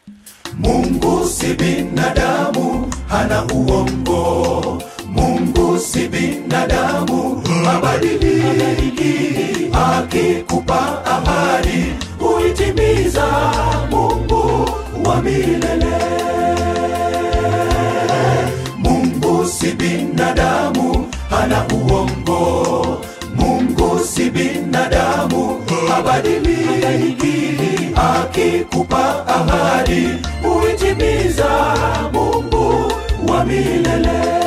Mungu si binadamu, hana uongo. Mungu si binadamu, habadiliki. Akikupa ahadi, huitimiza. Mungu wa milele. Mungu si binadamu, hana uongo. Mungu si binadamu, habadiliki. Akikupa ahadi, huitimiza. Mungu wa milele.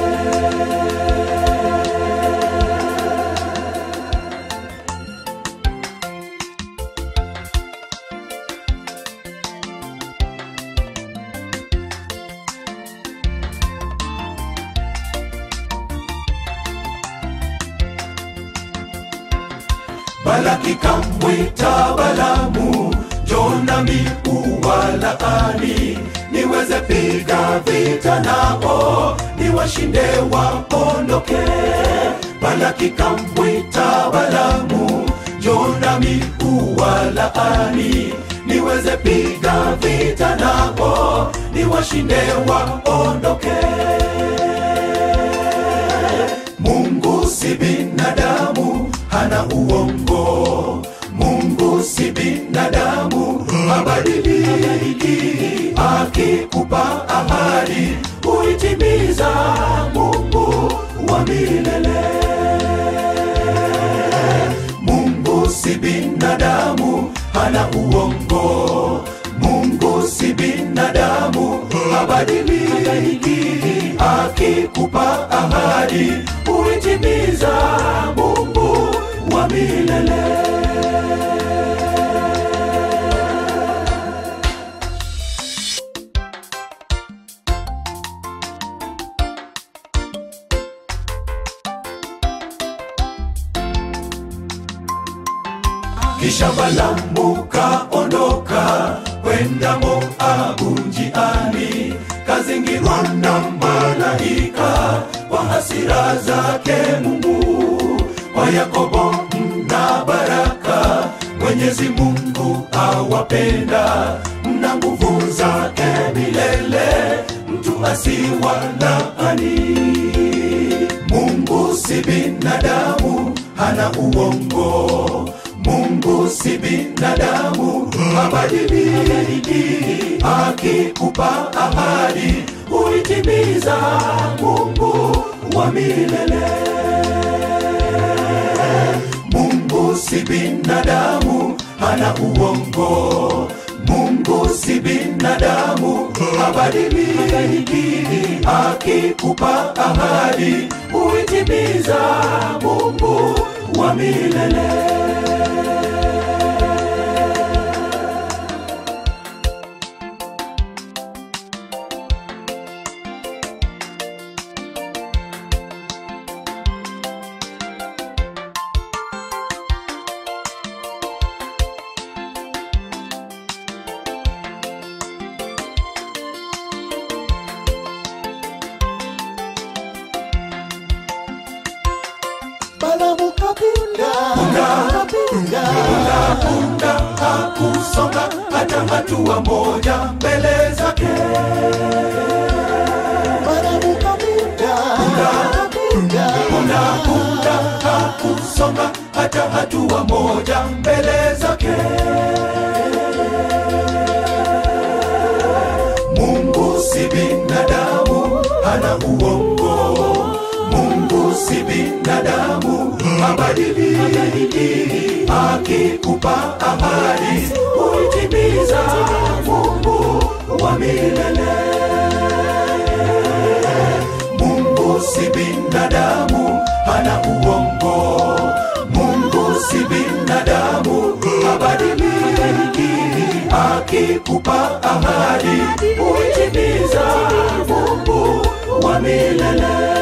Balaki kamwita Balamu, Jonami uwalaani, niweze piga vita nao, niwashinde waondoke. Balaki kamwita Balamu, Jonami uwalaani, niweze piga vita nao, niwashinde waondoke. Mungu si binadamu, hana uongo. Mungu si binadamu, habadiliki. Akikupa ahadi, huitimiza. Mungu wa milele. Mungu si binadamu, hana uongo. Mungu si binadamu, habadiliki. Akikupa ahadi, huitimiza. Mungu wa milele. Kisha Balamu kaondoka kwenda Moabu njiani, kazingirwa na malaika kwa hasira zake Mungu. Kwa Yakobo mna baraka, Mwenyezi Mungu awapenda, mna nguvu zake milele, mtu asiwalaani. Mungu si binadamu, hana uongo. Mungu si binadamu, habadiliki. Akikupa ahadi, huitimiza. Mungu wa milele. Mungu si binadamu, hana uongo. Mungu si binadamu, habadiliki. Akikupa ahadi, huitimiza. Mungu wa milele. Balamu kapunda, kapunda, Punda hakusonga hata hatua moja mbele zake. Balamu kapunda, kapunda, Punda punda hakusonga hata hatua moja mbele zake. Mungu si binadamu, hana uongo. Mungu si binadamu, habadiliki. Akikupa ahadi, huitimiza. Mungu wa milele. Mungu si binadamu, hana uongo. Mungu si binadamu, habadiliki. Akikupa ahadi, huitimiza. Mungu wa milele.